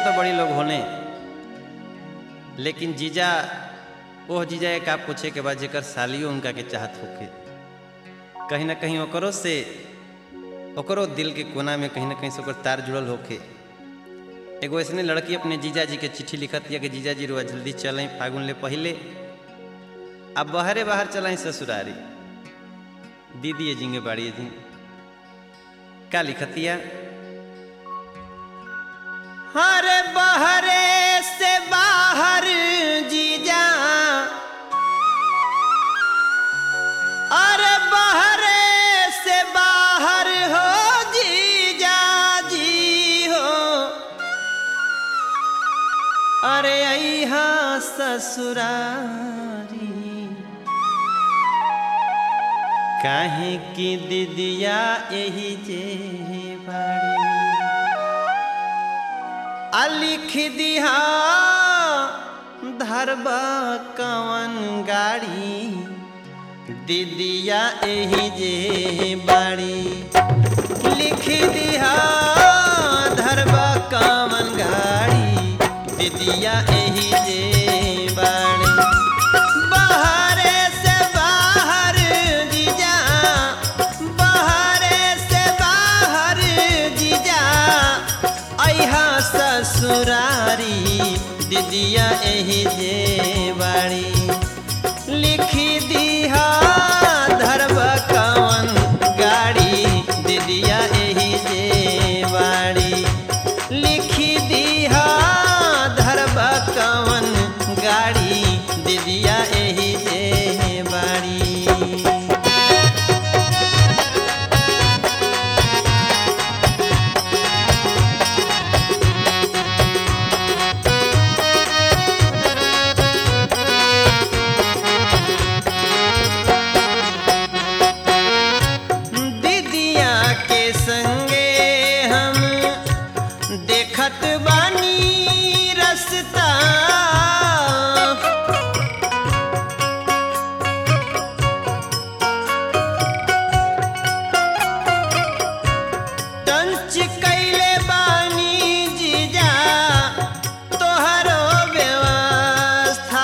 तो बड़ी लोग होने लेकिन जीजा ओह जीजा एक आप पूछे के बाद जेकर सालियो उनका के चाहत होके कहीं ना कहीं ओकरो से ओकरो दिल के कोना में कहीं ना कहीं से ओकर तार जुड़ल होके एगो ऐसने लड़की अपने जीजा जी के चिट्ठी लिखत दिया कि जीजा जी रुआ जल्दी चलें फागुन ले पहले अब बाहरे बाहर चलें ससुरारी दीदी जिंगे बाड़ी जी का लिखतिया हरे बहरे से बाहर जीजा अरे बहरे से बाहर हो जीजा जी हो अरे अहा ससुरारी काहे की दीदिया यही जे बाड़ी आ लिख दिहा धरबा कवन गाड़ी दीदिया यही जे बाड़ी लिख दिहा धरबा कवन गाड़ी दीदिया यही जे बाड़ी बाहरे से बाहर जीजा बाहरे से बाहर जीजा अहा ससुरारी दीदिया एही जे बाड़ी लिखी दिहा धरब कवन गाड़ी दीदिया एही जे बाड़ी लिखी दिहा धरब कवन गाड़ी दीदिया एही जे बाड़ी दीदिया के संगे हम देखत बानी रस्ता टंच कैले बानी जीजा तोहरो व्यवस्था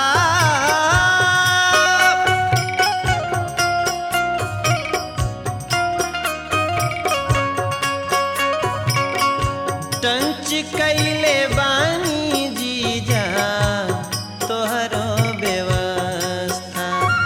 टंच कैले बानी जीजा तोहरो व्यवस्था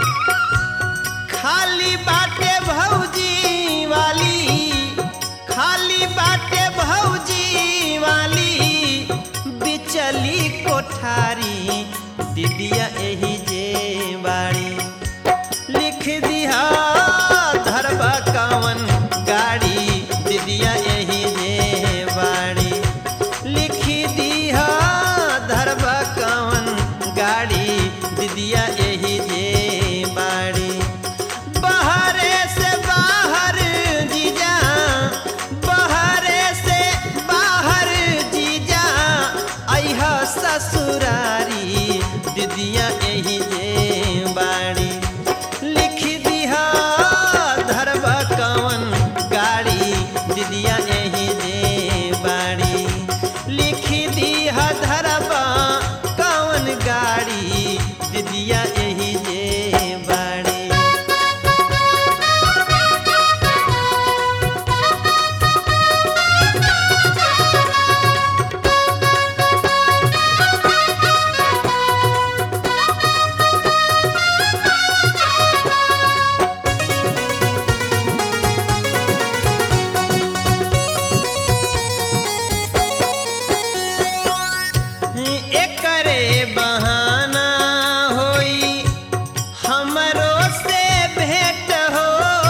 खाली बाटे भौजी वाली खाली बाटे भौजी वाली बिचली कोठारी दीदिया एही जे बाड़ी लिख दिहा धरबा कवन गाड़ी दीदिया यही जे बाड़ी लिख दिहा धरबा कवन गाड़ी दीदिया यही जे बाड़ी बाहरे से बाहर जीजा बाहरे से बाहर जीजा अहा ससुरारी दीदिया यही जे बाड़ी लिख दिहा धरबा कवन गाड़ी दीदिया यही जे बाड़ी लिख दिहा धरबा कवन गाड़ी दीदिया यही जे बाड़ी एकरे बहाना होई हमरो से भेंट हो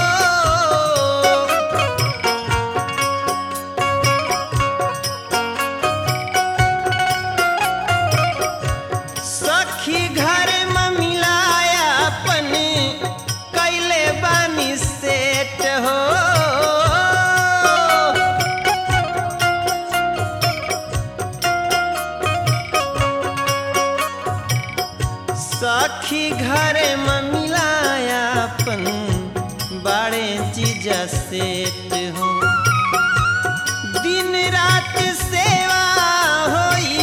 सखी घर में मिलाया अपन कैले बानी सेट हो सखी घर में मिलाया अपन बड़े चीज सेट हो दिन रात सेवा होई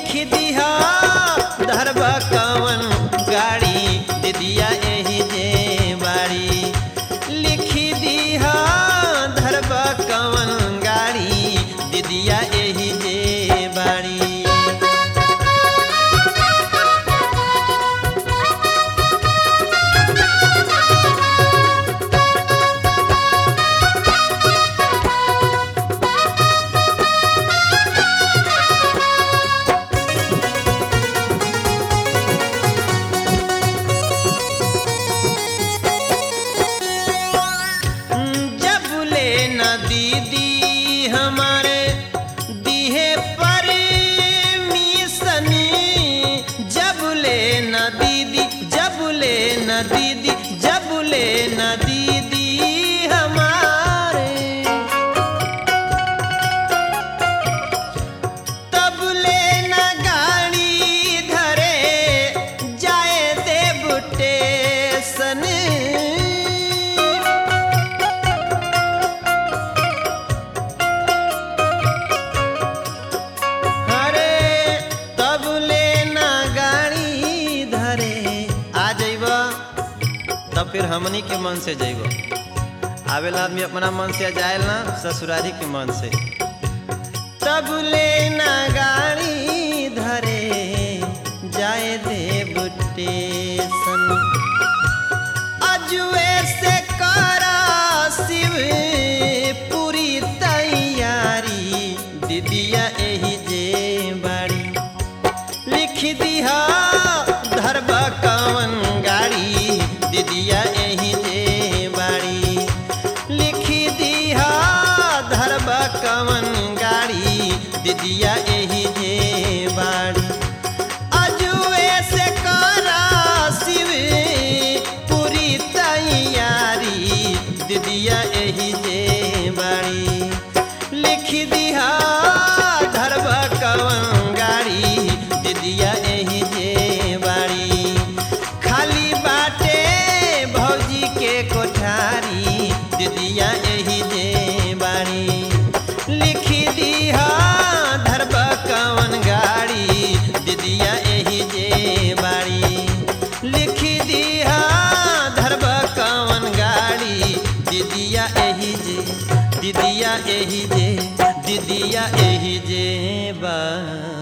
लिख दिहा धरबा कवन गाड़ी दीदिया एही जे बाड़ी लिख दिहा धरबा कवन गाड़ी दीदिया एही जे बाड़ी जब ले न दीदी हमारे दिहे पर मिसनी जब ले न दीदी जब ले न दीदी जब ले न दीदी हमारे तब ले न गाड़ी धरे जाए देव टेशन अरे तब लेना गाड़ी धरे आ जइब तब फिर हमनी के मन से जइब आवेला आदमी अपना मन से जाए ना ससुरारी के मन से तब लेना गाड़ी धरे जाए देव टेशन अजुए से करा शिव पूरी तैयारी दीदिया एही जे बाड़ी लिख दिहा धरबा कवन गाड़ी दीदिया एही जे बाड़ी लिख दिहा धरबा कवन गाड़ी दीदिया एही जे बाड़ी अजुए से करा शिव पूरी तैयारी दीदिया एही जे बाड़ी लिख दिहा धरबा कवन गाड़ी दीदिया एही जे बाड़ी खाली बाटे भौजी के कोठारी दीदिया एही जे बाड़ी लिख दिहा धरबा कवन गाड़ी दीदिया एही जे बाड़ी लिख दिहा धरबा कवन गाड़ी दीदिया एही जे दीदिया एही जे दीदिया एही जे बा